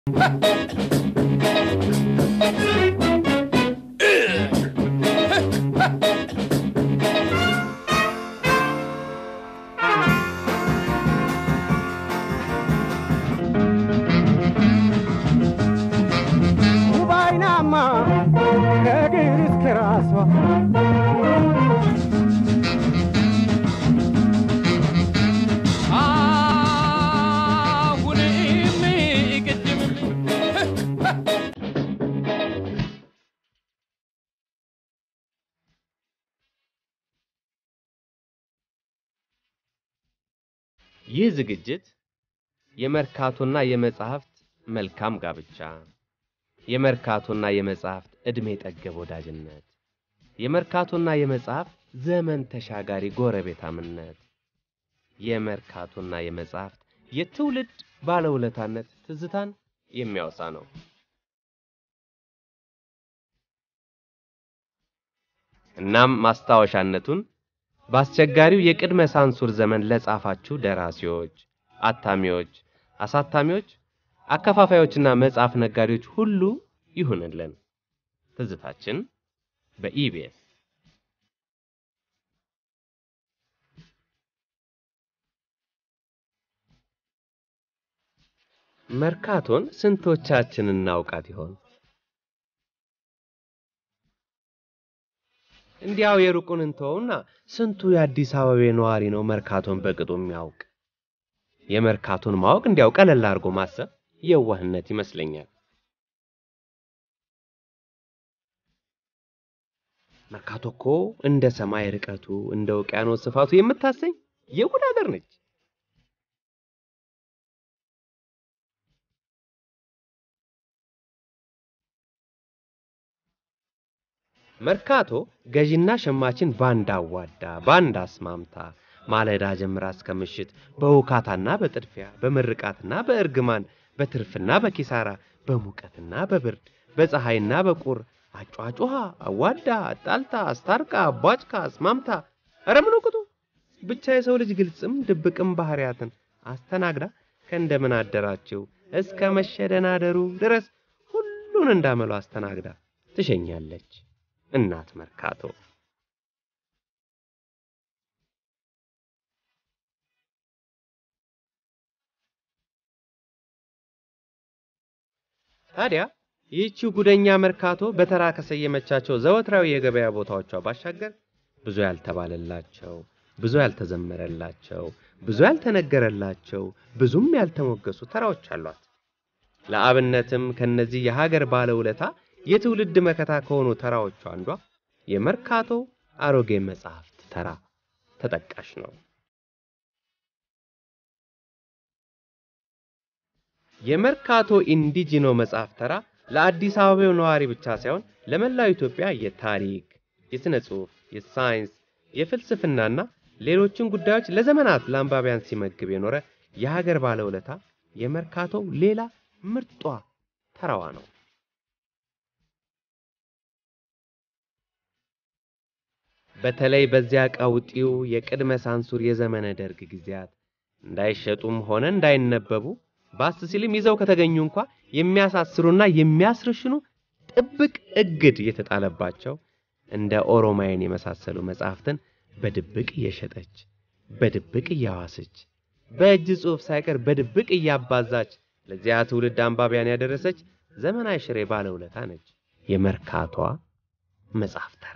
ውባይናማ ከእግር እስከ ራሷ አሁንም ቅድምም ይህ ዝግጅት የመርካቶና የመጻሕፍት መልካም ጋብቻ፣ የመርካቶና የመጻሕፍት ዕድሜ ጠገብ ወዳጅነት፣ የመርካቶና የመጻሕፍት ዘመን ተሻጋሪ ጎረቤታምነት፣ የመርካቶና የመጻሕፍት የትውልድ ባለውለታነት ትዝታን የሚያወሳ ነው። እናም ማስታወሻነቱን በአስቸጋሪው የቅድመ ሳንሱር ዘመን ለጻፋችሁ ደራሲዎች፣ አታሚዎች፣ አሳታሚዎች፣ አከፋፋዮችና መጽሐፍ ነጋዴዎች ሁሉ ይሁንልን። ትዝታችን በኢቢኤስ መርካቶን ስንቶቻችን እናውቃት ይሆን? እንዲያው የሩቁን እንተውና ስንቱ የአዲስ አበባ ነዋሪ ነው መርካቶን በቅጡ የሚያውቅ? የመርካቶን ማወቅ እንዲያው ቀለል አድርጎ ማሰብ የዋህነት ይመስለኛል። መርካቶ እኮ እንደ ሰማይ ርቀቱ እንደ ውቅያኖስ ስፋቱ የምታሰኝ የጉድ ሀገር ነች። መርካቶ ገዢና ሸማችን ባንድ አዋዳ ባንድ አስማምታ ማለዳ ጀምራ እስከ ምሽት በውካታና በጥድፊያ በምርቃትና በእርግማን በትርፍና በኪሳራ በሙቀትና በብርድ በፀሐይና በቁር አጫጩሃ አዋዳ አጣልታ አስታርቃ አቧጭካ አስማምታ ኧረ ምን ቅጡ ብቻ የሰው ልጅ ግልጽም ድብቅም ባህሪያትን አስተናግዳ ከእንደምን አደራችሁ እስከ መሸደናደሩ ድረስ ሁሉን እንዳመሉ አስተናግዳ ትሸኛለች። እናት መርካቶ ታዲያ ይህቺው ጉደኛ መርካቶ በተራ ከሰየመቻቸው ዘወትራዊ የገበያ ቦታዎቿ ባሻገር ብዙ ያልተባለላቸው፣ ብዙ ያልተዘመረላቸው፣ ብዙ ያልተነገረላቸው፣ ብዙም ያልተሞገሱ ተራዎች አሏት። ለአብነትም ከነዚህ የሀገር ባለውለታ የትውልድ መከታ ከሆኑ ተራዎቹ አንዷ የመርካቶ አሮጌ መጽሐፍት ተራ ተጠቃሽ ነው። የመርካቶ ኢንዲጂኖ መጽሐፍ ተራ ለአዲስ አበባው ነዋሪ ብቻ ሳይሆን ለመላው ኢትዮጵያ የታሪክ፣ የሥነ ጽሑፍ፣ የሳይንስ፣ የፍልስፍናና ሌሎችን ጉዳዮች ለዘመናት ለአንባቢያን ሲመግብ የኖረ የሀገር ባለውለታ የመርካቶው ሌላ ምርጧ ተራዋ ነው። በተለይ በዚያ ቀውጢው የቅድመ ሳንሱር የዘመነ ደርግ ጊዜያት እንዳይሸጡም ሆነ እንዳይነበቡ ባስ ሲልም ይዘው ከተገኙ እንኳ የሚያሳስሩና የሚያስርሽኑ ጥብቅ እግድ የተጣለባቸው እንደ ኦሮማይን የመሳሰሉ መጽሐፍትን በድብቅ እየሸጠች በድብቅ እያዋሰች በእጅ ጽሑፍ ሳይቀር በድብቅ እያባዛች ለዚያ ትውልድ አንባቢያን ያደረሰች ዘመናዊ ሽሬ ባለውለታ ነች የመርካቷ መጽሐፍ ተራ።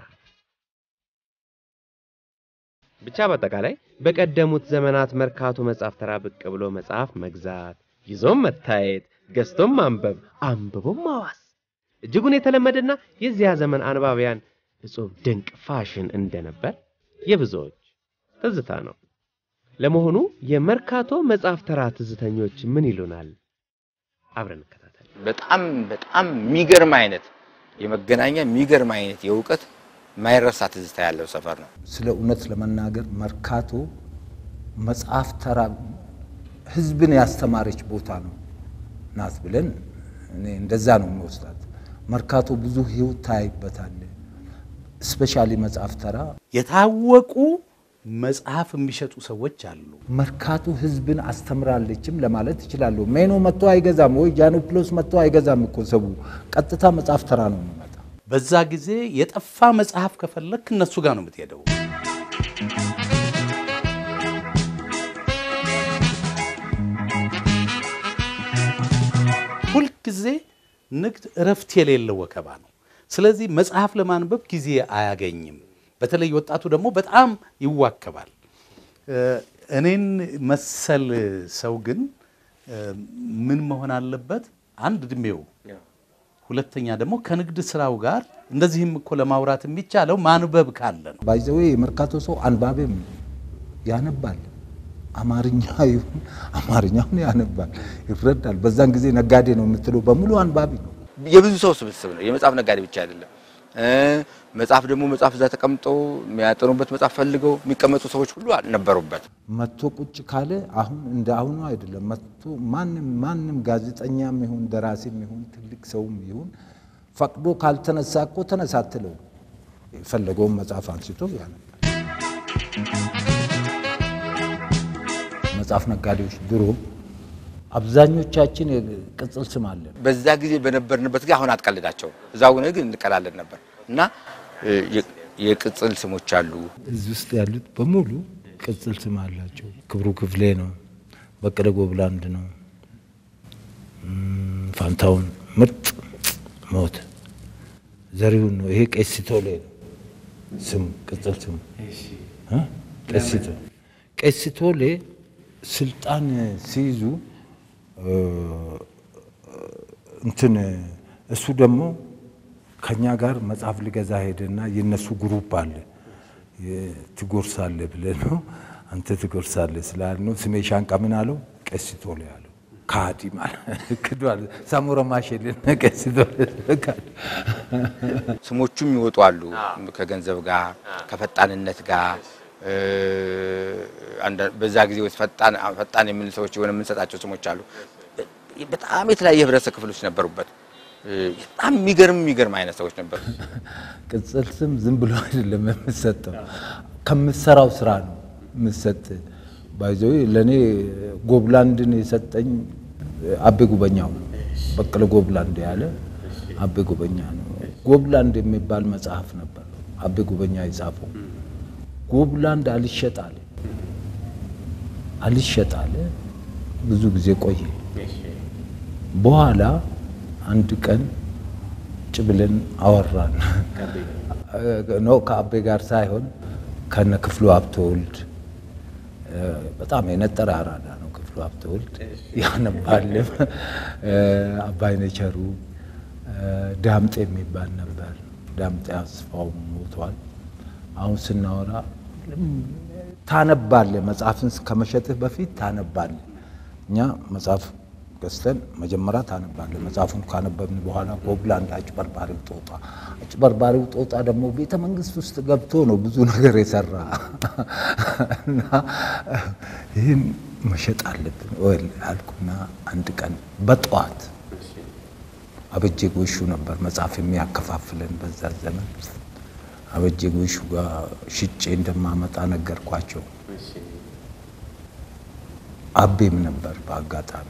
ብቻ በአጠቃላይ በቀደሙት ዘመናት መርካቶ መጽሐፍ ተራ ብቅ ብሎ መጽሐፍ መግዛት፣ ይዞም መታየት፣ ገዝቶም ማንበብ፣ አንብቦም ማዋስ እጅጉን የተለመደና የዚያ ዘመን አንባቢያን እጹብ ድንቅ ፋሽን እንደነበር የብዙዎች ትዝታ ነው። ለመሆኑ የመርካቶ መጽሐፍ ተራ ትዝተኞች ምን ይሉናል? አብረን እንከታተል። በጣም በጣም የሚገርም አይነት የመገናኛ የሚገርም አይነት የእውቀት ማይረሳ ትዝታ ያለው ሰፈር ነው። ስለ እውነት ለመናገር መርካቶ መጽሐፍ ተራ ህዝብን ያስተማረች ቦታ ነው ናት ብለን እኔ እንደዛ ነው የሚወስዳት። መርካቶ ብዙ ህይወት ታይበታል። ስፔሻሊ መጽሐፍ ተራ የታወቁ መጽሐፍ የሚሸጡ ሰዎች አሉ። መርካቶ ህዝብን አስተምራለችም ለማለት ይችላለሁ። ሜኖ መጥቶ አይገዛም ወይ ጃኖፕሎስ መጥቶ አይገዛም እኮ ሰው ቀጥታ መጽሐፍ ተራ ነው የሚመጣ። በዛ ጊዜ የጠፋ መጽሐፍ ከፈለክ እነሱ ጋር ነው የምትሄደው። ሁልጊዜ ንግድ እረፍት የሌለው ወከባ ነው። ስለዚህ መጽሐፍ ለማንበብ ጊዜ አያገኝም። በተለይ ወጣቱ ደግሞ በጣም ይዋከባል። እ፣ እኔን መሰል ሰው ግን እ፣ ምን መሆን አለበት? አንድ እድሜው ሁለተኛ ደግሞ ከንግድ ስራው ጋር እንደዚህም እኮ ለማውራት የሚቻለው ማንበብ ካለ ነው። ባይዘዌ የመርካቶ ሰው አንባቢም ያነባል። አማርኛ ይሁን አማርኛውን ያነባል፣ ይረዳል። በዛን ጊዜ ነጋዴ ነው የምትለው በሙሉ አንባቢ ነው። የብዙ ሰው ስብስብ ነው። የመጽሐፍ ነጋዴ ብቻ አይደለም። እ መጽሐፍ ደግሞ መጽሐፍ እዛ ተቀምጠው የሚያጠኑበት መጽሐፍ ፈልገው የሚቀመጡ ሰዎች ሁሉ ነበሩበት። መጥቶ ቁጭ ካለ አሁን እንደ አሁኑ አይደለም። መጥቶ ማንም ማንም ጋዜጠኛም ይሁን ደራሲም ይሁን ትልቅ ሰውም ይሁን ፈቅዶ ካልተነሳ እኮ ተነሳ አትለው። የፈለገውን መጽሐፍ አንስቶ ያነባል። መጽሐፍ ነጋዴዎች ድሮ አብዛኞቻችን ቅጽል ስም አለን። በዛ ጊዜ በነበርንበት ጊዜ አሁን አትቀልዳቸው እዛ ሆነ ግን እንቀላለን ነበር እና እ የ- የቅጽል ስሞች አሉ። እዚህ ውስጥ ያሉት በሙሉ ቅጽል ስም አላቸው። ክብሩ ክፍሌ ነው፣ በቀለ ጎብላንድ ነው፣ እም፣ ፋንታውን ምርጥ ሞት፣ ዘሪሁን ነው። ይሄ ቄሲቶሌ ነው ስሙ፣ ቅጽል ስሙ እ? ቄሲቶ ቄሲቶሌ ስልጣን ሲይዙ እ፣ እንትን እሱ ደግሞ ከኛ ጋር መጽሐፍ ሊገዛ ሄደና የነሱ ግሩፕ አለ የ- ትጎርሳለህ ብለህ ነው አንተ ትጎርሳለህ ስላል ነው ስሜ ሻንቃ ምን አለው ቀሲቶሌ አለው ካዲ ማለት ክዷል ሳሞራ ማሸልን ቀሲቶሌ ካዲ ስሞቹም ይወጡ አሉ ከገንዘብ ጋር ከፈጣንነት ጋር እ፣ አንዳ- በዛ ጊዜ ውስጥ ፈጣን ፈጣን የምን ሰዎች የሆነ የምንሰጣቸው ስሞች አሉ። በጣም የተለያየ ህብረተሰብ ክፍሎች ነበሩበት። እ፣ በጣም የሚገርም የሚገርም አይነት ሰዎች ነበሩ። ቅጽል ስም ዝም ብሎ አይደለም የምሰጠው፣ ከምሰራው ስራ ነው የምሰጥ። ባይዘው ለእኔ ጎብላንድን የሰጠኝ አቤ ጉበኛው ነው። በቀለ ጎብላንድ ያለ አቤ ጉበኛ ነው። ጎብላንድ የሚባል መጽሐፍ ነበር አቤ ጉበኛ የጻፈው። ጎብላንድ አልሸጣለ አልሸጣለ ብዙ ጊዜ ቆየ። በኋላ አንድ ቀን ቁጭ ብለን አወራን። ነው ከአቤ ጋር ሳይሆን ከነ ክፍሉ ሀብተወልድ እ፣ በጣም የነጠረ አራዳ ነው ክፍሉ ሀብተወልድ ያነባልም። አባይነህ ቸሩ እ፣ ዳምጤ የሚባል ነበር። ዳምጤ አስፋው ሞቷል። አሁን ስናወራ ታነባለህ፣ መጽሐፍን ከመሸጥህ በፊት ታነባለህ። እኛ መጽሐፍ ገዝተን መጀመሪያ ታነባለህ። መጽሐፉን ካነበብን በኋላ ጎብላንድ አጭበርባሪው ጦጣ፣ አጭበርባሪው ጦጣ ደግሞ ቤተ መንግስት ውስጥ ገብቶ ነው ብዙ ነገር የሰራ እና ይህን መሸጥ አለብን ወይ አልኩና አንድ ቀን በጠዋት አበጄ ጎሹ ነበር መጽሐፍ የሚያከፋፍለን በዛ ዘመን። አበጄ ጎሹ ጋር ሽጬ እንደማመጣ ነገርኳቸው። አቤም ነበር በአጋጣሚ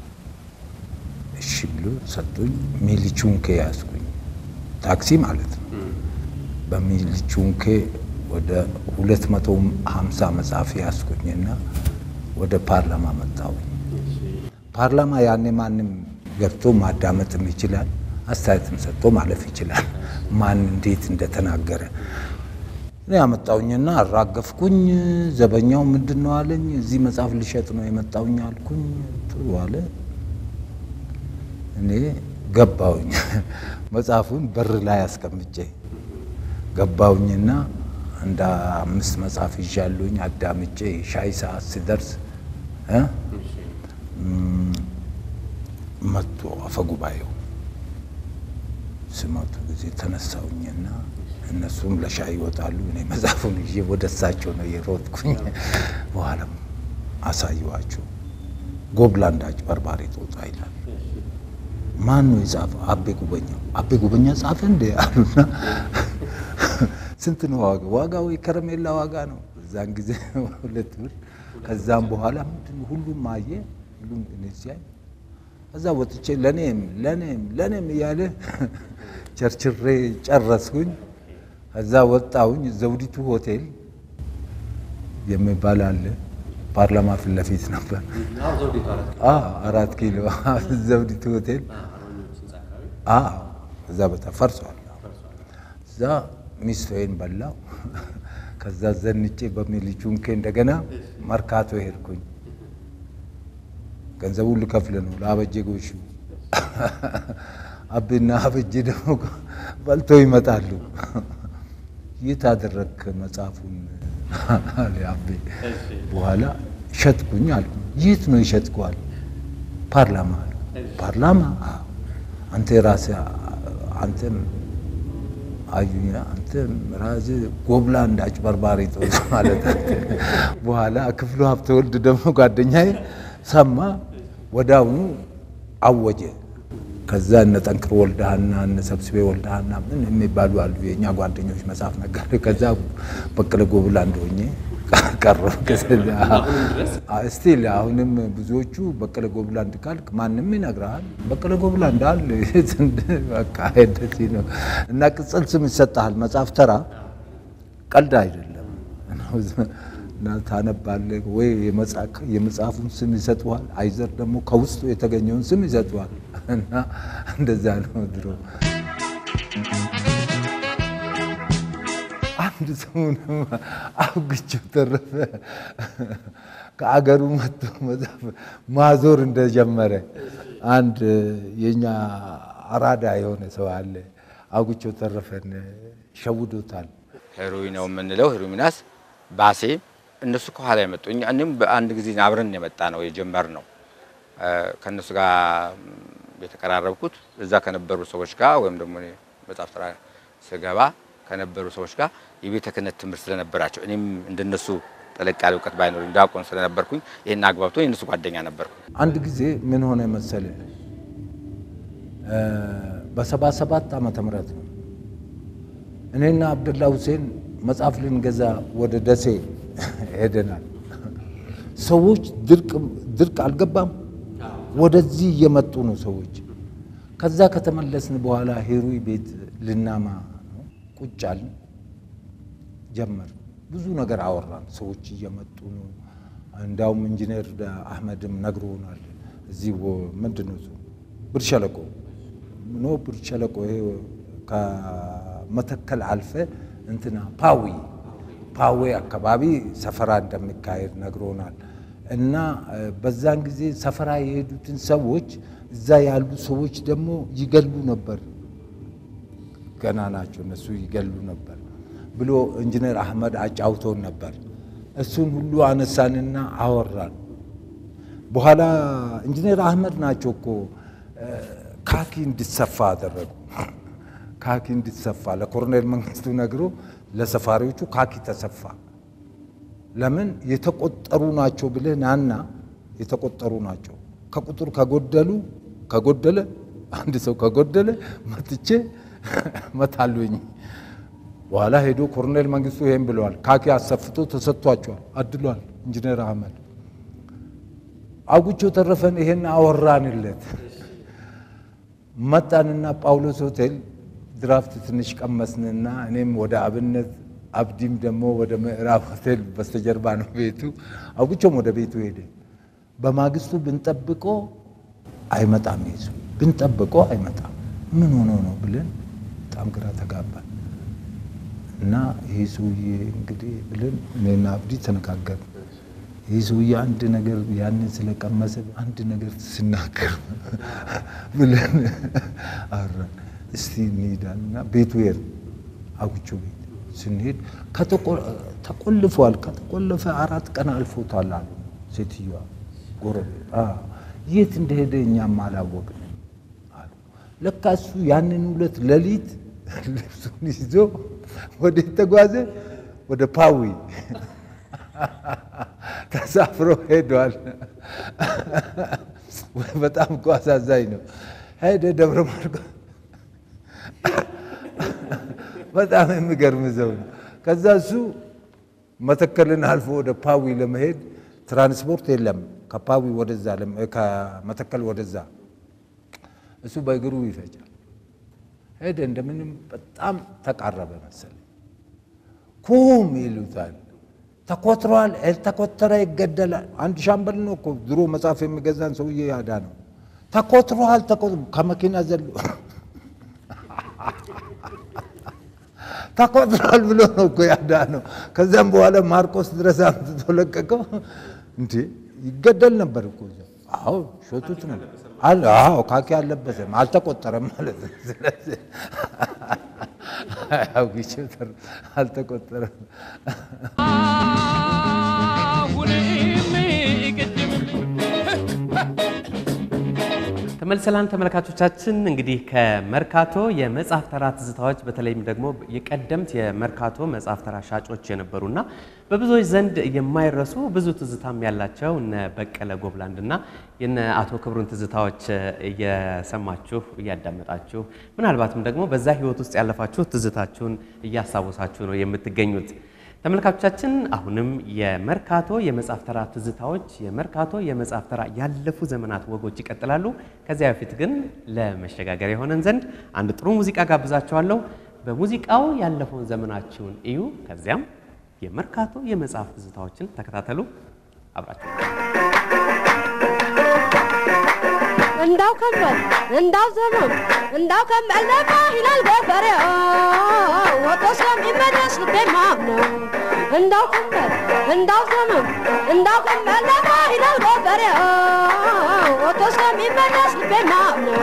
እሺ ብሎ ሰጡኝ። ሚሊቹንኬ ያዝኩኝ፣ ታክሲ ማለት ነው። በሚሊቹንኬ ወደ ሁለት መቶ ሀምሳ መጽሐፍ ያዝኩኝና ወደ ፓርላማ መጣሁኝ። ፓርላማ ያኔ ማንም ገብቶ ማዳመጥም ይችላል፣ አስተያየትም ሰጥቶ ማለፍ ይችላል። ማን እንዴት እንደተናገረ እኔ ያመጣውኝና አራገፍኩኝ። ዘበኛው ምንድን ነው አለኝ። እዚህ መጽሐፍ ልሸጥ ነው የመጣውኝ አልኩኝ። ጥሩ አለ። እኔ ገባውኝ መጽሐፉን በር ላይ አስቀምጬ ገባውኝና እንደ አምስት መጽሐፍ ይዣሉኝ አዳምጬ ሻይ ሰዓት ሲደርስ እ ም፣ መጡ አፈጉባኤው ስመቱ ጊዜ ተነሳውኝና እነሱም ለሻይ ይወጣሉ። እኔ መጽሐፉን ይዤ ወደ እሳቸው ነው የሮጥኩኝ። በኋላም አሳየዋቸው። ጎብላንድ አጭበርባሪ ጦጣ ይላል። ማን ነው የጻፈው? አቤ ጉበኛው። አቤ ጉበኛ ጻፈ እንዴ አሉና ስንት ነው ዋጋ? ዋጋው የከረሜላ ዋጋ ነው። በዛን ጊዜ ሁለት ብር። ከዛም በኋላ ምንድን ሁሉም አየ፣ ሁሉም እኔ ሲያይ ከዛ ወጥቼ ለኔም ለኔም ለኔም እያለ ቸርችሬ ጨረስኩኝ። ከዛ ወጣሁኝ። ዘውዲቱ ሆቴል የሚባል አለ ፓርላማ ፊት ለፊት ነበር። አዎ፣ አራት ኪሎ ዘውዲቱ ሆቴል አዎ፣ እዛ ቦታ ፈርሷል። እዛ ሚስቶዬን በላው። ከዛ ዘንጬ በሚሊቹንኬ እንደገና መርካቶ ሄድኩኝ። ገንዘቡን ልከፍል ነው ለአበጀ ጎሹ። አቤና አበጀ ደግሞ በልቶ ይመጣሉ። የት አደረግክ መጽሐፉን አለ አቤ። በኋላ ሸጥኩኝ አልኩ። የት ነው ይሸጥከዋል? ፓርላማ አሉ። ፓርላማ? አዎ። አንተ ራስህ አንተም አዩኛ አንተ ራስህ ጎብላ እንዳጭበርባሪ ጥሩ ማለት አንተ። በኋላ ክፍሉ ሀብተወልድ ደግሞ ጓደኛዬ ሰማ፣ ወዳውኑ አወጀ። ከዛ እነ ጠንክር ወልደሃና እነ ሰብስቤ ወልደሃና ምን የሚባሉ አሉ የእኛ ጓደኞች መጽሐፍ ነጋዴ። ከዛ በቀለ ጎብላ እንደሆኜ ቀረሁ። ስቲል አሁንም ብዙዎቹ በቀለ ጎብላ እንድካልክ ማንም ይነግርሃል። በቀለ ጎብላ እንዳል በቃ እንደዚህ ነው። እና ቅጽል ስም ይሰጥሃል። መጽሐፍ ተራ ቀልድ አይደለም። እና ታነባለህ ወይ የመጽሐፉን ስም ይሰጡሃል፣ አይዘር ደግሞ ከውስጡ የተገኘውን ስም ይሰጡሃል። እና እንደዛ ነው ድሮ። አንድ ሰሙንም አውግቸው ተረፈ ከአገሩ መጥቶ መጽሐፍ ማዞር እንደጀመረ አንድ የኛ አራዳ የሆነ ሰው አለ። አውግቸው ተረፈን ሸውዶታል። ሄሮዊ ነው የምንለው ሄሮዊ ሚናስ ባሴ እነሱ ከኋላ የመጡ እኛ እኔም በአንድ ጊዜ አብረን የመጣ ነው የጀመር ነው ከእነሱ ጋር የተቀራረብኩት እዛ ከነበሩ ሰዎች ጋር ወይም ደግሞ እኔ መጽሐፍ ስራ ስገባ ከነበሩ ሰዎች ጋር የቤተ ክህነት ትምህርት ስለነበራቸው እኔም እንደነሱ ጠለቅ ያለ እውቀት ባይኖር ዲያቆን ስለነበርኩኝ ይህን አግባብቶ የእነሱ ጓደኛ ነበርኩ። አንድ ጊዜ ምን ሆነ መሰለ በሰባ ሰባት ዓመተ ምህረት ነው እኔና አብደላ ሁሴን መጽሐፍ ልንገዛ ወደ ደሴ ሄደናል። ሰዎች ድርቅ አልገባም፣ ወደዚህ እየመጡ ነው ሰዎች። ከዛ ከተመለስን በኋላ ሄሩይ ቤት ልናማ ነው ቁጭ አልን ጀመር። ብዙ ነገር አወራን። ሰዎች እየመጡ ነው። እንዳውም ኢንጂነር አህመድም ነግሮናል። እዚህ ምንድን ነው እሱ ብር ሸለቆ ኖ ብር ሸለቆ ይሄ ከመተከል አልፈ እንትና ፓዊ ፓዌ አካባቢ ሰፈራ እንደሚካሄድ ነግሮናል። እና በዛን ጊዜ ሰፈራ የሄዱትን ሰዎች እዛ ያሉ ሰዎች ደግሞ ይገሉ ነበር። ገና ናቸው እነሱ ይገሉ ነበር ብሎ ኢንጂነር አህመድ አጫውቶን ነበር። እሱን ሁሉ አነሳንና አወራን። በኋላ ኢንጂነር አህመድ ናቸው እኮ ካኪ እንዲሰፋ አደረጉ። ካኪ እንዲሰፋ ለኮሎኔል መንግስቱ ነግሮ ለሰፋሪዎቹ ካኪ ተሰፋ። ለምን የተቆጠሩ ናቸው ብለህ ናና የተቆጠሩ ናቸው ከቁጥር ከጎደሉ ከጎደለ አንድ ሰው ከጎደለ መትቼ መታሉኝ። በኋላ ሄዶ ኮሎኔል መንግስቱ ይሄን ብለዋል። ካኪ አሰፍቶ ተሰጥቷቸዋል፣ አድሏል ኢንጂነር አህመድ አጉቾ ተረፈን ይሄን አወራንለት። መጣንና ጳውሎስ ሆቴል ድራፍት ትንሽ ቀመስንና እኔም ወደ አብነት አብዲም ደግሞ ወደ ምዕራብ ሆቴል በስተጀርባ ነው ቤቱ። አጉቾም ወደ ቤቱ ሄደ። በማግስቱ ብንጠብቆ አይመጣም፣ ይዙ ብንጠብቆ አይመጣም። ምን ሆኖ ነው ብለን በጣም ግራ ተጋባን እና ይህ ሰውዬ እንግዲህ ብለን እኔና አብዲ ተነጋገር ይህ ሰውዬ አንድ ነገር ያንን ስለቀመሰ አንድ ነገር ስናገር ብለን አወራን። እስቲ እንሄዳልና ቤቱ ሄድ አጉቾ ቤት ስንሄድ ተቆልፏል። ከተቆለፈ አራት ቀን አልፎታል አሉ ሴትዮዋ ጎረቤት። የት እንደሄደ እኛም አላወቅንም አሉ። ለካ እሱ ያንን ሁለት ሌሊት ልብሱን ይዞ ወዴት ተጓዘ? ወደ ፓዊ ተሳፍሮ ሄዷል። በጣም እኮ አሳዛኝ ነው። ሄደ ደብረ ማርቆስ በጣም የሚገርም ሰው ነው። ከዛ እሱ መተከልን አልፎ ወደ ፓዊ ለመሄድ ትራንስፖርት የለም። ከፓዊ ወደዛ ከመተከል ወደዛ እሱ በእግሩ ይፈጃል። ሄደ እንደምንም በጣም ተቃረበ መሰለኝ። ኩም ይሉታል። ተኮትሯል፣ ያልተኮተረ ይገደላል። አንድ ሻምበል ነው እኮ ድሮ መጽሐፍ የሚገዛን ሰውዬ ያዳ ነው። ተኮትሯል፣ ከመኪና ዘሎ ተቆጥሯል ብሎ ነው እኮ ያዳ ነው። ከዚያም በኋላ ማርቆስ ድረስ አምጥቶ ለቀቀው። እንዴ ይገደል ነበር እኮ እዛ። አዎ ሾቱት ነው አለ። አዎ ካኪ አልለበሰም አልተቆጠረም ማለት ነው። ስለዚህ አውግቼ አልተቆጠረም። አሁንም ቅድም ተመልሰላን ተመልካቾቻችን እንግዲህ ከመርካቶ የመጽሐፍ ተራ ትዝታዎች በተለይም ደግሞ የቀደምት የመርካቶ መጽሐፍ ተራ ሻጮች የነበሩና በብዙዎች ዘንድ የማይረሱ ብዙ ትዝታም ያላቸው እነ በቀለ ጎብላንድና የነ አቶ ክብሩን ትዝታዎች እየሰማችሁ እያዳመጣችሁ ምናልባትም ደግሞ በዛ ህይወት ውስጥ ያለፋችሁ ትዝታችሁን እያስታወሳችሁ ነው የምትገኙት። ተመልካቾቻችን አሁንም የመርካቶ የመጽሐፍ ተራ ትዝታዎች የመርካቶ የመጽሐፍ ተራ ያለፉ ዘመናት ወጎች ይቀጥላሉ። ከዚያ በፊት ግን ለመሸጋገር የሆነን ዘንድ አንድ ጥሩ ሙዚቃ ጋብዛችኋለሁ። በሙዚቃው ያለፈውን ዘመናችሁን እዩ። ከዚያም የመርካቶ የመጽሐፍ ትዝታዎችን ተከታተሉ። አብራችሁ እንዳው ከንበል እንዳው ዘመን እንዳው ከንበል ለማ ይላል ገበሬ ወጦ ስለሚመለስ ልቤ ማምነው እንዳው ከንበል እንዳው ዘመን እንዳው ከንበል ለማ ይላል ገበሬ ወጦ ስለሚመለስ ልቤ ማምነው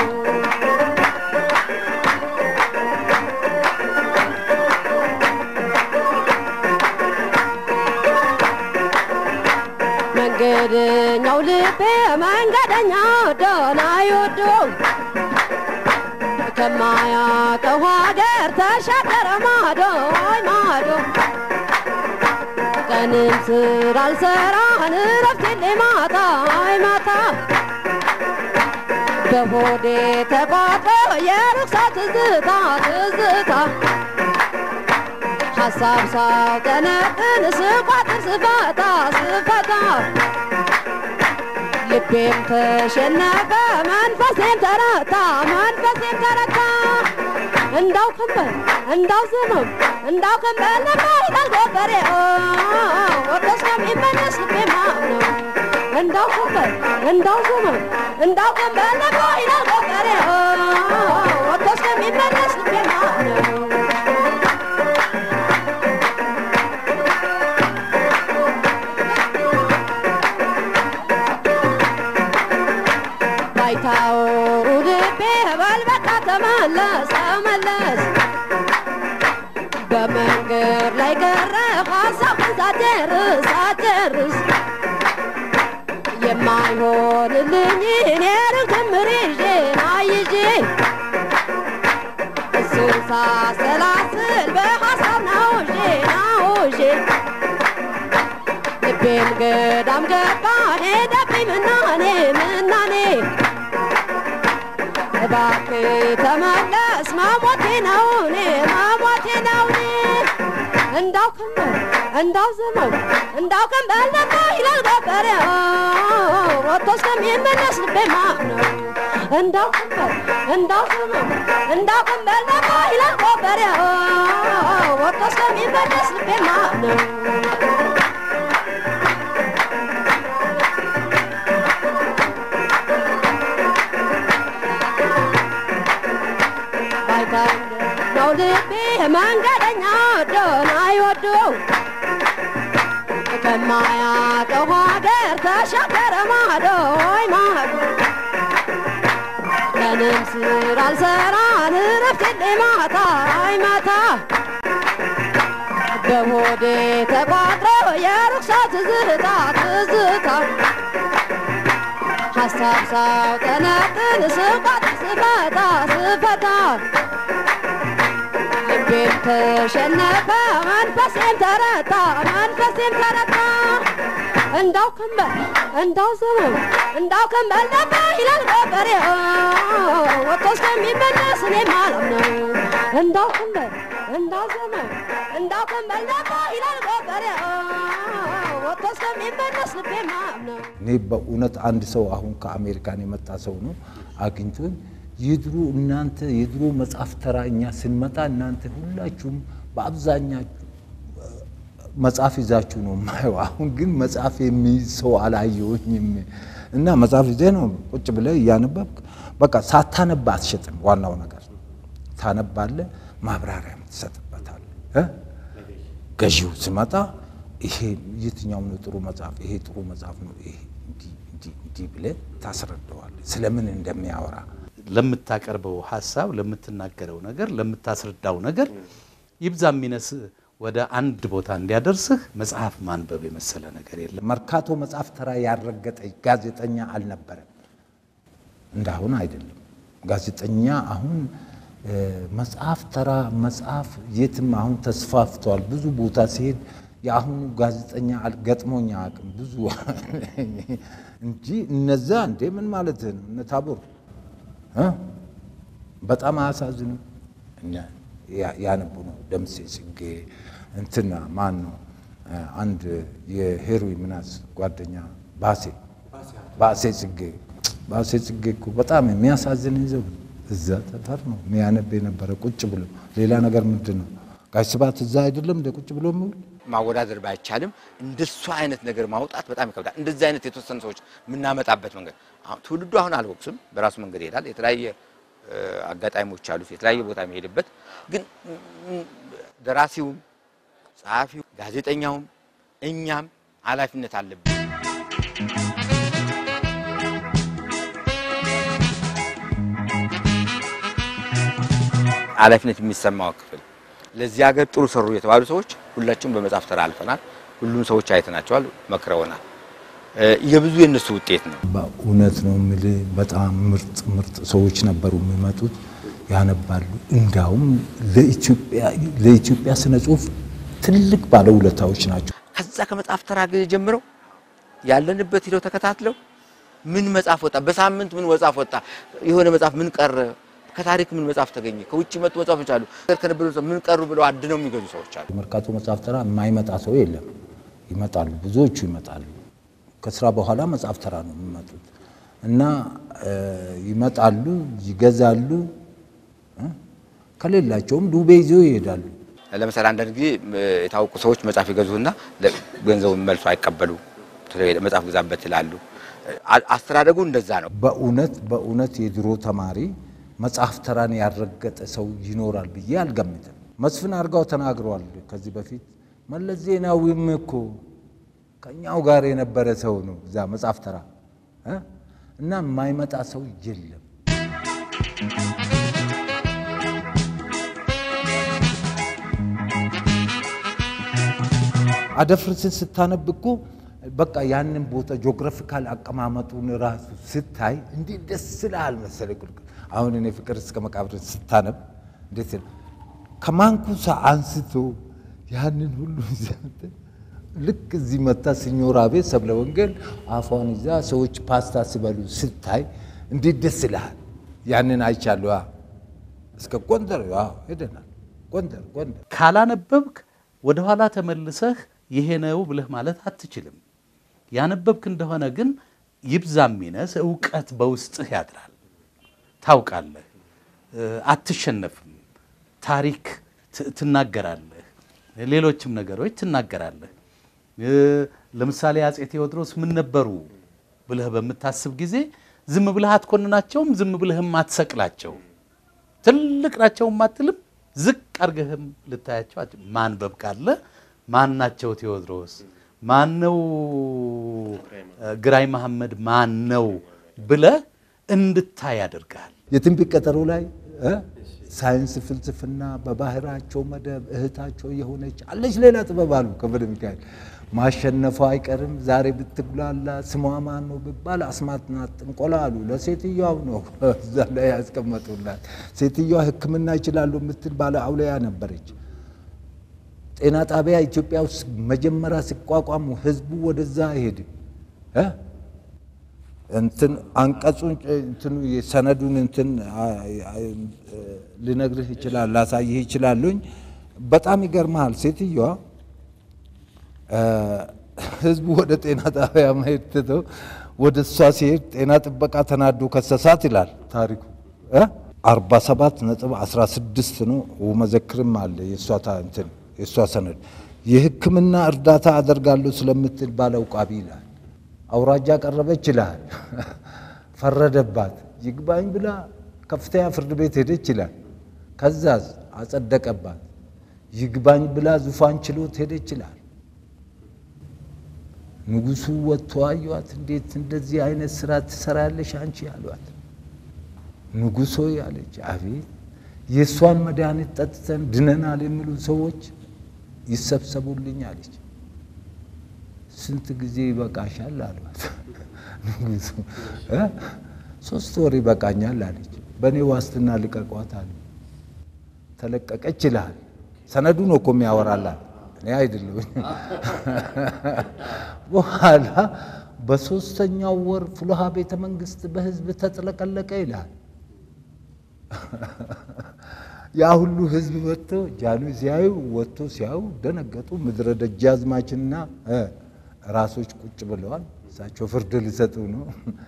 መንገደኛው ልቤ መንገደኛው ደና ይወደው ከማያውቀው ሀገር ተሻገረ ማዶ አይ ማዶ ቀንም ስራ አልሰራን እረፍት የለ ማታ አይ ማታ በሆዴ ተቋጥሮ የርኩሳ ትዝታ ትዝታ ሀሳብ ሳውጠነጥን ስቋጥር ስፈታ ስፈታ ልቤም ተሸነፈ መንፈሴም ተረታ መንፈሴም ተረታ እንዳው ከንበል እንዳው ዘመም እንዳው ከንበል ነባ ይላል ገበሬ ወደ ስለሚመለስ ልቤ ማምነው እንዳው ከንበል እንዳው ዘመም እንዳው ከንበል ነባ ይላል ገበሬ ወደ ስለሚመለስ ልቤ ማምነው ባይታወሩ ልቤ በል በቃ ተመለስ ተመለስ በመንገድ ላይ ቀረ ሀሳብን ሳጨርስ ሳጨርስ የማይሆንልኝ እኔን ክምር ይዤ ናይዤ እሱን ሳሰላስል በሀሳብ ናውዤ ናውዤ ልቤም ገዳም ገባ ሄደብኝ ምናኔ ምናኔ እባክህ ተመለስ ማሞቴ ነው እኔ ማሞቴ ነው እኔ እንዳው ከንበል እንዳው ዘመን እንዳው ከንበል ነባ ይላል ገበሬ ወጥቶ እስከሚመለስ ልቤ ማምነው እንዳው ከንበል እንዳው ዘመን እንዳው ከንበል ነባ ይላል ገበሬ ወጥቶ እስከሚመለስ ልቤ ማምነው ነው ልቤ መንገደኛ ወዶን አይወደው ከማያውቀው ሀገር ተሻገረ ማዶ ወይ ማዶ ቀንም ስራ አልሰራን እረፍት የለ ማታ አይ ማታ በሆዴ ተቋጥሮ የርኩሳ ትዝታ ትዝታ ሀሳብ ሳውጠነጥን ስቋጥር ስፈታ ስፈታ ልቤም ተሸነፈ መንፈሴም ተረታ መንፈሴም ተረታ እንዳው ከንበል እንዳው ዘመን እንዳው ከንበል ነባ ይላል ገበሬ ወጥቶ እስከሚመለስ እኔ ማለም ነው እንዳው ከንበል እንዳው ዘመን እንዳው ከንበል ደግሞ ይላል ገበሬ ወጥቶ እስከሚመለስ ልቤ ማምነው እኔ በእውነት አንድ ሰው አሁን ከአሜሪካን የመጣ ሰው ነው አግኝቶኝ የድሮ እናንተ የድሮ መጽሐፍ ተራ እኛ ስንመጣ እናንተ ሁላችሁም በአብዛኛችሁ መጽሐፍ ይዛችሁ ነው የማየው። አሁን ግን መጽሐፍ የሚይዝ ሰው አላየሁኝም። እና መጽሐፍ ይዘህ ነው ቁጭ ብለህ እያነበብክ በቃ ሳታነባ አትሸጥም። ዋናው ነገር ታነባለህ፣ ማብራሪያም ትሰጥበታለህ እ ገዢው ሲመጣ ይሄ የትኛው ነው ጥሩ መጽሐፍ፣ ይሄ ጥሩ መጽሐፍ ነው፣ ይሄ እንዲህ እንዲህ እንዲህ ብለህ ታስረዳዋለህ ስለምን እንደሚያወራ ለምታቀርበው ሀሳብ፣ ለምትናገረው ነገር፣ ለምታስረዳው ነገር ይብዛ የሚነስ ወደ አንድ ቦታ እንዲያደርስህ መጽሐፍ ማንበብ የመሰለ ነገር የለም። መርካቶ መጽሐፍ ተራ ያረገጠ ጋዜጠኛ አልነበረም። እንዳሁን አይደለም። ጋዜጠኛ አሁን እ፣ መጽሐፍ ተራ መጽሐፍ የትም አሁን ተስፋፍቷል። ብዙ ቦታ ሲሄድ የአሁኑ ጋዜጠኛ አል- ገጥሞኝ አያውቅም ብዙ እንጂ እነዛ እንዴ ምን ማለት ነው እነ ታቦር እ? በጣም አያሳዝንም። እኛ ያ- ያነቡ ነው ደምሴ ጽጌ እንትና ማን ነው እ፣ አንድ የሄሮይ ምናስ ጓደኛ ባሴ ባሴ ጽጌ ባሴ ጽጌ እኮ በጣም የሚያሳዝን ይዘው እዛ ጠፈር ነው የሚያነብ የነበረ ቁጭ ብሎ ሌላ ነገር ምንድን ነው ጋሽ ስብሐት እዛ አይደለም እንደ ቁጭ ብሎ የሚውል ማወዳደር ባይቻልም እንደሱ አይነት ነገር ማውጣት በጣም ይከብዳል። እንደዚህ አይነት የተወሰኑ ሰዎች የምናመጣበት መንገድ አሁን ትውልዱ አሁን አልወቅስም፣ በራሱ መንገድ ይሄዳል። የተለያየ እ፣ አጋጣሚዎች አሉት፣ የተለያየ ቦታ የሚሄድበት ግን ም፣ ደራሲውም፣ ጸሐፊው፣ ጋዜጠኛውም እኛም ኃላፊነት አለብን። ኃላፊነት የሚሰማው ክፍል ለዚህ ሀገር ጥሩ ሰሩ የተባሉ ሰዎች ሁላችሁም በመጽሐፍ ተራ አልፈናል። ሁሉም ሰዎች አይተናቸዋል፣ መክረውናል። እ፣ የብዙ የእነሱ ውጤት ነው። በእውነት ነው የምልህ በጣም ምርጥ ምርጥ ሰዎች ነበሩ የሚመጡት ያነባሉ። እንዳውም ለኢትዮጵያ ለኢትዮጵያ ስነ ጽሁፍ ትልቅ ባለውለታዎች ናቸው። ከዛ ከመጽሐፍ ተራ ጊዜ ጀምረው ያለንበት ሂደው ተከታትለው ምን መጽሐፍ ወጣ፣ በሳምንት ምን መጽሐፍ ወጣ፣ የሆነ መጽሐፍ ምን ቀረ፣ ከታሪክ ምን መጽሐፍ ተገኘ፣ ከውጭ መጡ መጽሐፎች አሉ፣ ከነበሩ ምን ቀሩ ብለው አድነው የሚገዙ ሰዎች አሉ። መርካቶ መጽሐፍ ተራ የማይመጣ ሰው የለም። ይመጣሉ፣ ብዙዎቹ ይመጣሉ። ከስራ በኋላ መጽሐፍ ተራ ነው የሚመጡት እና እ፣ ይመጣሉ፣ ይገዛሉ። እ፣ ከሌላቸውም ዱቤ ይዘው ይሄዳሉ። ለምሳሌ አንዳንድ ጊዜ እ፣ የታወቁ ሰዎች መጽሐፍ ይገዙና ለ- ገንዘቡን መልሶ አይቀበሉ፣ መጽሐፍ ግዛበት ይላሉ። አ- አስተዳደጉ እንደዛ ነው። በእውነት በእውነት የድሮ ተማሪ መጽሐፍ ተራን ያልረገጠ ሰው ይኖራል ብዬ አልገምትም። መስፍን አድርጋው ተናግረዋል ከዚህ በፊት መለስ ዜናዊም እኮ ከኛው ጋር የነበረ ሰው ነው እዛ መጽሐፍ ተራ እ? እና የማይመጣ ሰው የለም። አደፍርስን ስታነብ እኮ በቃ ያንን ቦታ ጂኦግራፊካል አቀማመጡን ራሱ ስታይ እንዴት ደስ ይልሃል መሰለህ። ቁልቁል አሁን እኔ ፍቅር እስከ መቃብር ስታነብ እንዴት ይል ከማንኩሳ አንስቶ ያንን ሁሉ ዘንተ ልክ እዚህ መታ ሲኞራ ቤት ሰብለ ወንጌል አፏን ይዛ ሰዎች ፓስታ ሲበሉ ስታይ እንዴት ደስ ይልሃል። ያንን አይቻለሁ። አ እስከ ጎንደር አዎ ሄደናል። ጎንደር ጎንደር ካላነበብክ ወደኋላ ተመልሰህ ይሄ ነው ብለህ ማለት አትችልም። ያነበብክ እንደሆነ ግን ይብዛ የሚነስ እውቀት በውስጥህ ያድራል። ታውቃለህ፣ እ፣ አትሸነፍም። ታሪክ ት- ትናገራለህ፣ ሌሎችም ነገሮች ትናገራለህ። እ፣ ለምሳሌ አፄ ቴዎድሮስ ምን ነበሩ ብለህ በምታስብ ጊዜ ዝም ብለህ አትኮንናቸውም፣ ዝም ብለህም አትሰቅላቸውም። ትልቅ ናቸውም አትልም፣ ዝቅ አድርገህም ልታያቸው አት- ማንበብ ካለ ማን ናቸው ቴዎድሮስ፣ ማን ነው ግራኝ መሐመድ፣ ማን ነው ብለህ እንድታይ ያደርጋል። የትንቢት ቀጠሮ ላይ እ ሳይንስ ፍልስፍና በባህራቸው መደብ እህታቸው የሆነች አለች ሌላ ጥበብ አሉ ከበደ ሚካኤል ማሸነፏ አይቀርም ዛሬ ብትጉላላ ስሟ ማን ነው ቢባል አስማትና ጥንቆላ አሉ። ለሴትዮዋው ነው እዛ ላይ ያስቀመጡላት። ሴትዮዋ ሕክምና ይችላሉ የምትል ባለ አውለያ ነበረች። ጤና ጣቢያ ኢትዮጵያ ውስጥ መጀመሪያ ሲቋቋሙ ህዝቡ ወደዛ አይሄድም እ እንትን አንቀጹን እንትኑ የሰነዱን እንትን አ- አ- ልነግርህ ይችላል ላሳይህ ይችላሉኝ። በጣም ይገርመሃል። ሴትዮዋ እ፣ ህዝቡ ወደ ጤና ጣቢያ መሄድ ትተው ወደ እሷ ሲሄድ ጤና ጥበቃ ተናዶ ከሰሳት ይላል ታሪኩ እ 47 ነጥብ 16 ነው። መዘክርም አለ የእሷ ታ- እንትን የእሷ ሰነድ የሕክምና እርዳታ አደርጋለሁ ስለምትል ባለው ቃቢ ይላል። አውራጃ ቀረበች ይላል። ፈረደባት። ይግባኝ ብላ ከፍተኛ ፍርድ ቤት ሄደች ይላል። ከዛዝ አጸደቀባት። ይግባኝ ብላ ዙፋን ችሎት ሄደች ይላል። ንጉሱ ወጥቶ አዩዋት። እንዴት እንደዚህ አይነት ስራ ትሰራለሽ አንቺ አሏት። ንጉሶ ያለች አቤት የእሷን መድኃኒት ጠጥተን ድነናል የሚሉ ሰዎች ይሰብሰቡልኝ አለች። ስንት ጊዜ ይበቃሻል አሏት። ንጉሱ እ ሶስት ወር ይበቃኛል አለች። በእኔ ዋስትና ልቀቋት አሉ። ተለቀቀች ይልሃል። ሰነዱ ነው እኮ የሚያወራላት እኔ አይደለሁኝ። በኋላ በሶስተኛው ወር ፍሉሃ ቤተ መንግስት በህዝብ ተጥለቀለቀ ይልሃል። ያ ሁሉ ህዝብ ወጥቶ ጃኑ ሲያዩ ወጥቶ ሲያዩ ደነገጡ። ምድረ ደጃዝማችና እ ራሶች ቁጭ ብለዋል። እሳቸው ፍርድ ሊሰጡ ነው።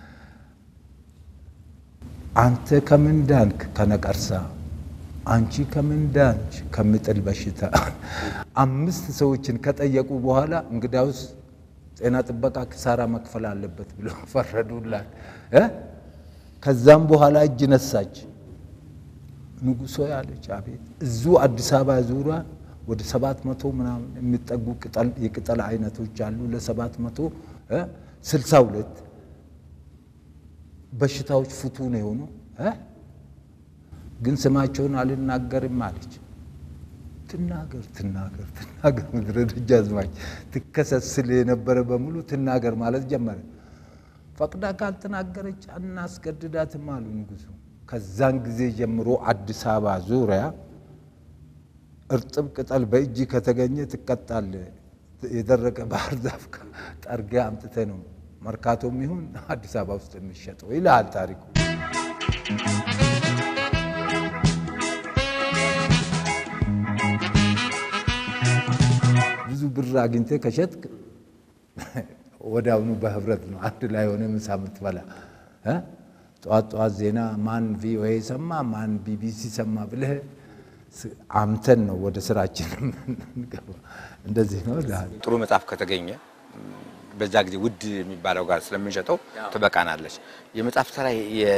አንተ ከምን ዳንክ? ከነቀርሳ። አንቺ ከምን ዳንች? ከምጥል በሽታ። አምስት ሰዎችን ከጠየቁ በኋላ እንግዳውስ ጤና ጥበቃ ክሳራ መክፈል አለበት ብሎ ፈረዱላት እ ከዛም በኋላ እጅ ነሳች። ንጉሶ ያለች አቤት እዙ አዲስ አበባ ዙሪያ ወደ ሰባት መቶ ምናምን የሚጠጉ ቅጠል የቅጠል አይነቶች አሉ። ለሰባት መቶ ስልሳ ሁለት በሽታዎች ፍቱን የሆኑ እ ግን ስማቸውን አልናገርም አለች። ትናገር ትናገር ትናገር ምድረ ደጃዝማች ትከሰስል የነበረ በሙሉ ትናገር ማለት ጀመረ። ፈቅዳ ካልተናገረች አናስገድዳትም አሉ ንጉሱ። ከዛን ጊዜ ጀምሮ አዲስ አበባ ዙሪያ እርጥብ ቅጠል በእጅ ከተገኘ ትቀጣለ። የደረቀ ባህር ዛፍ ጠርጊያ አምጥተ ነው መርካቶም ይሁን አዲስ አበባ ውስጥ የሚሸጠው ይልሃል ታሪኩ። ብዙ ብር አግኝተ ከሸጥክ ወዲያውኑ በህብረት ነው አንድ ላይ ሆነ ምሳ የምትበላ እ ጠዋት ጠዋት ዜና ማን ቪኦኤ ሰማ ማን ቢቢሲ ሰማ ብለህ አምተን ነው ወደ ስራችን የምንገባ። እንደዚህ ነው እልሃለሁ። ጥሩ መጽሐፍ ከተገኘ በዛ ጊዜ ውድ የሚባለው ጋር ስለምንሸጠው ትበቃናለች። የመጽሐፍ ተራ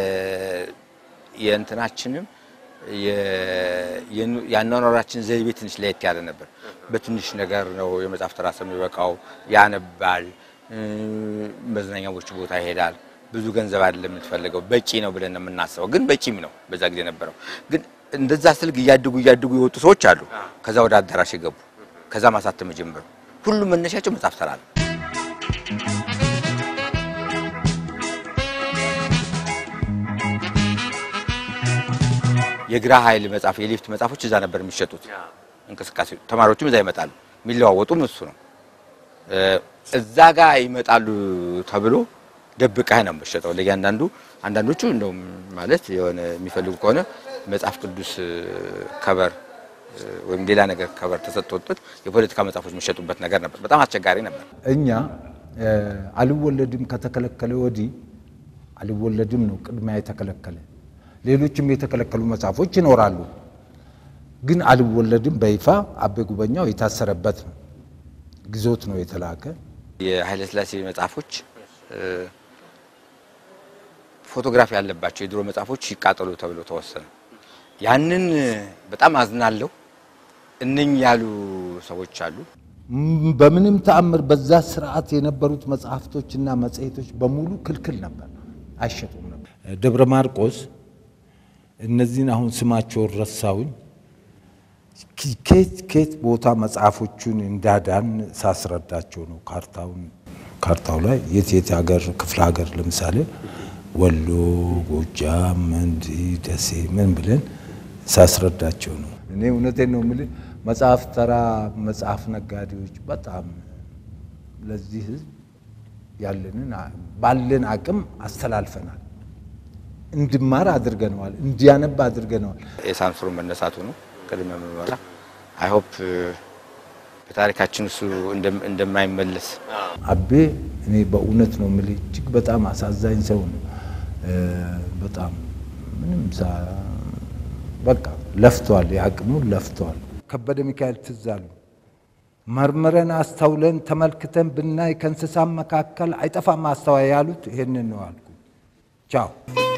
የእንትናችንም የአኗኗራችን ዘይቤ ትንሽ ለየት ያለ ነበር። በትንሽ ነገር ነው የመጽሐፍ ተራ ሰው የሚበቃው። ያነባል፣ መዝናኛዎች ቦታ ይሄዳል። ብዙ ገንዘብ አይደለም የምትፈልገው፣ በቂ ነው ብለን ነው የምናስበው። ግን በቂም ነው በዛ ጊዜ ነበረው። ግን እንደዛ ስልክ እያድጉ እያድጉ የወጡ ሰዎች አሉ። ከዛ ወደ አዳራሽ የገቡ ከዛ ማሳተም የጀመሩ ሁሉም መነሻቸው መጽሐፍ ተራ ነው። የግራ ኃይል መጽሐፍ የሊፍት መጽሐፎች እዛ ነበር የሚሸጡት። እንቅስቃሴ ተማሪዎችም እዛ ይመጣሉ። የሚለዋወጡም እሱ ነው። እዛ ጋር ይመጣሉ ተብሎ ደብቀህ ነው የምትሸጠው ለእያንዳንዱ። አንዳንዶቹ እንደውም ማለት የሆነ የሚፈልጉ ከሆነ መጽሐፍ ቅዱስ ከበር ወይም ሌላ ነገር ከበር ተሰጥቶበት የፖለቲካ መጽሐፎች የሚሸጡበት ነገር ነበር። በጣም አስቸጋሪ ነበር። እኛ አልወለድም ከተከለከለ ወዲህ አልወለድም ነው ቅድሚያ የተከለከለ። ሌሎችም የተከለከሉ መጽሐፎች ይኖራሉ። ግን አልወለድም በይፋ አቤ ጉበኛው የታሰረበት ነው። ግዞት ነው የተላከ። የኃይለ ሥላሴ መጽሐፎች ፎቶግራፊ ያለባቸው የድሮ መጽሐፎች ይቃጠሉ ተብሎ ተወሰነ። ያንን በጣም አዝናለሁ። እነኝ ያሉ ሰዎች አሉ። በምንም ተአምር በዛ ስርዓት የነበሩት መጽሐፍቶችና መጽሔቶች በሙሉ ክልክል ነበር፣ አይሸጡም ነበር። ደብረ ማርቆስ እነዚህን አሁን ስማቸውን ረሳውኝ። ኬት ኬት ቦታ መጽሐፎቹን እንዳዳን ሳስረዳቸው ነው። ካርታውን ካርታው ላይ የት የት ሀገር ክፍለ ሀገር ለምሳሌ ወሎ፣ ጎጃም፣ እንዲህ ደሴ ምን ብለን ሳስረዳቸው ነው። እኔ እውነቴን ነው የምልህ መጽሐፍ ተራ መጽሐፍ ነጋዴዎች በጣም ለዚህ ህዝብ ያለንን ባለን አቅም አስተላልፈናል። እንድማር አድርገነዋል። እንዲያነብ አድርገነዋል። የሳንሱር መነሳቱ ነው ቅድመ ምርመራ አይሆፕ በታሪካችን እሱ እንደም- እንደማይመለስ አቤ እኔ በእውነት ነው የምልህ እጅግ በጣም አሳዛኝ ሰው ነው። እ፣ በጣም ምንም ሳ በቃ ለፍቷል፣ የአቅሙን ለፍቷል። ከበደ ሚካኤል ትዝ አሉ። መርምረን አስተውለን ተመልክተን ብናይ ከእንስሳም መካከል አይጠፋም አስተዋይ ያሉት ይሄንን ነው አልኩ። ቻው